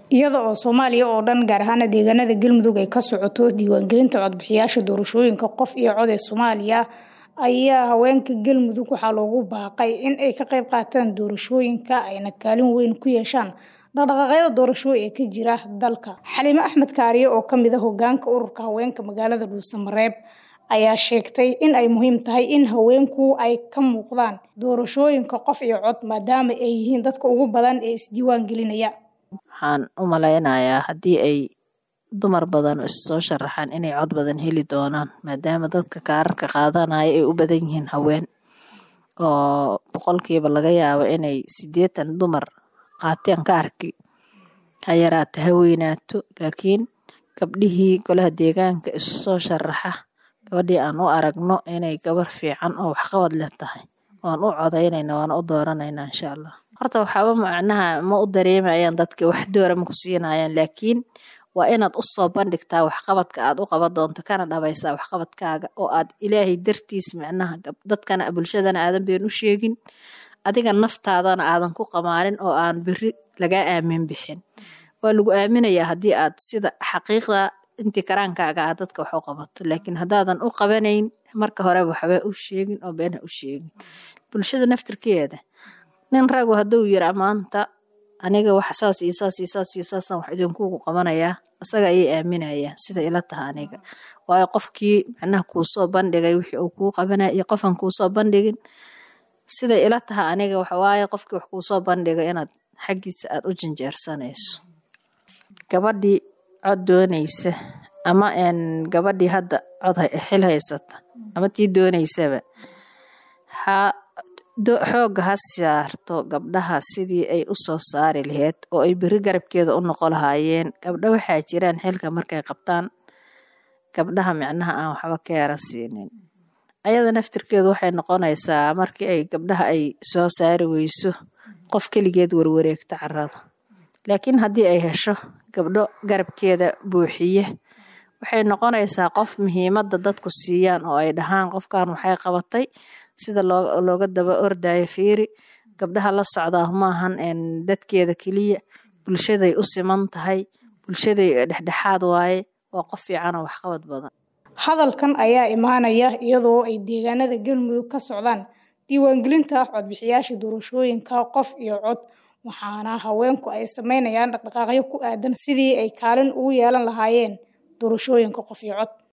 iyada oo soomaaliya oo dhan gaar ahaana deegaanada galmudug ay ka socoto diiwaangelinta codbixiyaasha doorashooyinka qof iyo cod ee soomaaliya ayaa haweenka galmudug waxaa loogu baaqay in ay ka qayb qaataan doorashooyinka ayna kaalin weyn ku yeeshaan dhaqdhaqaaqyada doorasho ee ka jira dalka xaliime axmed kaariye oo kamid a hogaanka ururka haweenka magaalada dhuusamareeb ayaa sheegtay in ay muhiim tahay in haweenku ay ka muuqdaan doorashooyinka qof iyo cod maadaama ay yihiin dadka ugu badan ee isdiiwaan gelinaya waxaan u malaynayaa haddii ay dumar badan issoo sharaxaan inay cod badan heli doonaan maadaama dadka kaararka qaadanaya ay u badan yihiin haween oo boqolkiiba laga yaabo inay sideetan dumar qaateen kaarkii ha yaraata ha weynaato laakiin gabdhihii golaha deegaanka isu soo sharaxa gabadhii aan u aragno inay gabar fiican oo waxqabad leh tahay waan u codaynayna waan u dooranayna insha allah horta waxaaba macnaha ma u dareemayaan dadka wax doora ma ku siinayaan laakiin waa inaad u soo bandhigtaa waxqabadka aad u qaban doonto kana dhabaysaa waxqabadkaaga oo aad ilaahay dartiis micnaha dadkana bulshadana aadan been u sheegin adiga naftaadana aadan ku qamaanin oo aan beri lagaa aamin bixin waa lagu aaminayaa haddii aad sida xaqiiqda intii karaankaaga aad dadka wax u qabato laakiin haddaadan u qabanayn marka horeba waxba u sheegin oo been ha u sheegin bulshada naftirkeeda nin ragu hadduu yiri maanta aniga wax saas iyo saas iyo saas iyo saasaan wax idinkugu qabanayaa isaga ayay aaminayaan sida ila taha aniga waayo qofkii macnaha kuu soo bandhigay wixii uu kuu qabanaya iyo qofan kuu soo bandhigin sida ila taha aniga waxawaaye qofkii wax kuu soo bandhigay inaad xaggiisa aad u janjeersanayso gabadhii cod doonaysa ama gabadhii hadda cod xil haysata ama tii doonaysaba ha xoogga ha saarto gabdhaha sidii ay u soo saari laheyd oo ay beri garabkeeda u noqo lahaayeen gabdho waxaa jiraan xilka markay qabtaan gabdhaha micnaha aan waxba ka yara siinin ayada naftirkeedu waxay noqonaysaa markii ay gabdhaha ay soo saari weyso qof keligeed warwareegto carada laakiin haddii ay hesho gabdho garabkeeda buuxiye waxay noqonaysaa qof muhiimadda dadku siiyaan oo ay dhahaan qofkan waxay qabatay sida looga daba ordayo fiiri gabdhaha la socdaa maahan dadkeeda keliya bulshaday u siman tahay bulshaday dhexdhexaad waaye waa qof fiican oo waxqabad badan hadalkan ayaa imaanaya iyadoo ay deegaanada galmudug ka socdaan diiwaangelinta codbixiyaasha doorashooyinka qof iyo cod waxaana haweenku ay sameynayaan dhaqdhaqaaqyo ku aadan sidii ay kaalin ugu yeelan lahaayeen doorashooyinka qof iyo cod